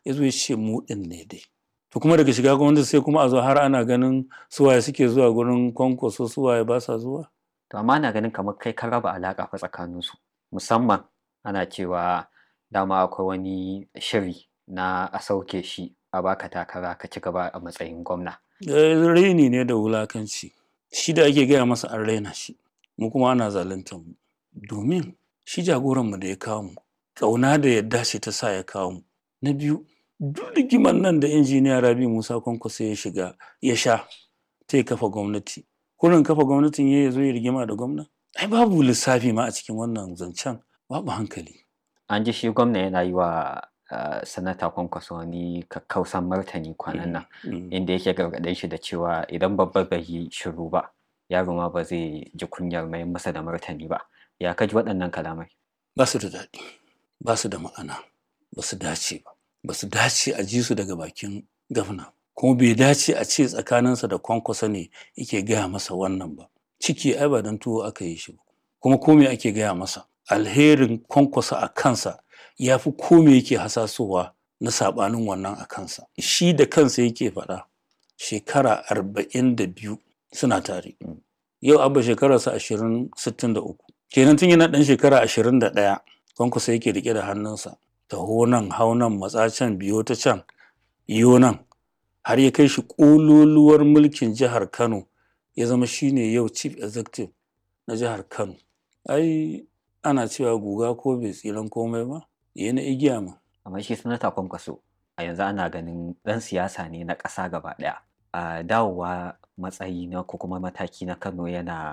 ya zo ya ce mu ɗin ne dai to kuma daga shiga gwamnati sai kuma a zo har ana ganin suwaye suke zuwa gurin kwankwaso suwaye ba sa zuwa to amma ana ganin kamar kai ka raba alaƙa fa tsakaninsu musamman ana cewa dama akwai wani shiri na a sauke shi a baka takara ka ci gaba a matsayin gwamna raini ne da wulakanci shi da ake gaya masa an raina shi mu kuma ana zaluntar mu domin shi jagoranmu da ya kawo mu ƙauna da yadda ce ta sa ya kawo mu na biyu duk rigimar nan da injiniya rabi musa kwankwaso ya shiga ya sha ta ya kafa gwamnati kurin kafa gwamnatin ya zo ya rigima da gwamna ai babu lissafi ma a cikin wannan zancen babu hankali an ji shi gwamna yana yi wa uh, sanata kwankwaso wani kakkausan martani kwanan nan inda yake gargaɗin shi da cewa idan babba bai yi shiru ba yaro ma ba zai ji kunyar mai masa da martani ba ya kaji waɗannan kalamai ba su da daɗi ba su da ma'ana ba su dace ba ba su dace a ji su daga bakin gafna kuma bai dace a ce tsakaninsa da kwankwasa ne yake gaya masa wannan ba ciki ai ba don tuwo aka yi shi ba kuma kome ake gaya masa alherin kwankwasa a kansa ya fi kome yake hasasowa na saɓanin wannan a kansa shi da kansa yake faɗa shekara arba'in da biyu suna tare yau abba shekararsa ashirin sittin da uku kenan tun yana ɗan shekara ashirin da ɗaya kwankwasa yake riƙe da hannunsa taho nan hau nan matsa can biyo ta can iyo nan har ya kai shi ƙololuwar mulkin jihar kano ya zama shine yau chief executive na jihar kano ai ana cewa guga ko bai tsiran komai ba ya na igiya ma amma shi sanata kwankwaso a yanzu ana ganin ɗan siyasa ne na ƙasa gaba ɗaya a dawowa matsayi na ko kuma mataki na kano yana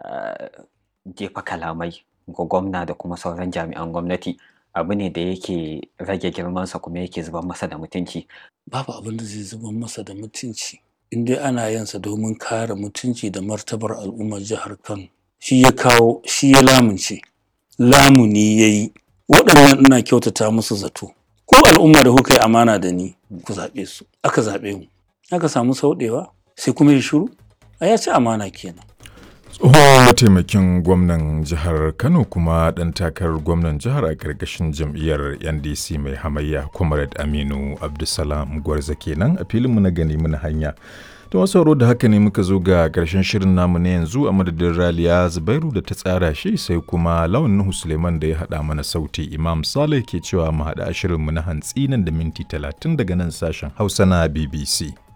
jefa kalamai ga gwamna da kuma sauran jami'an gwamnati abu ne da yake rage girmansa kuma yake zuban masa da mutunci babu abin da zai zuban masa da mutunci in dai ana yansa domin kare mutunci da martabar al'ummar jihar kano shi ya kawo shi ya lamunce lamuni ya yi waɗannan ina kyautata musu zato ko al'umma da kuka yi amana da ni ku zaɓe su aka zaɓe mu aka samu sauɗewa sai kuma ya shiru a ya ci amana kenan tsohon mataimakin gwamnan jihar kano kuma ɗan takarar gwamnan jihar a ƙarƙashin jam'iyyar ndc mai hamayya comrade aminu abdulsalam gwarza kenan a filinmu na gani muna hanya ta wasu da haka ne muka zo ga ƙarshen shirin namu na yanzu a madadin raliya zubairu da ta tsara shi sai kuma lawan nuhu suleiman da ya haɗa mana sauti imam saleh ke cewa mu haɗa shirinmu na hantsi nan da minti talatin daga nan sashen hausa na bbc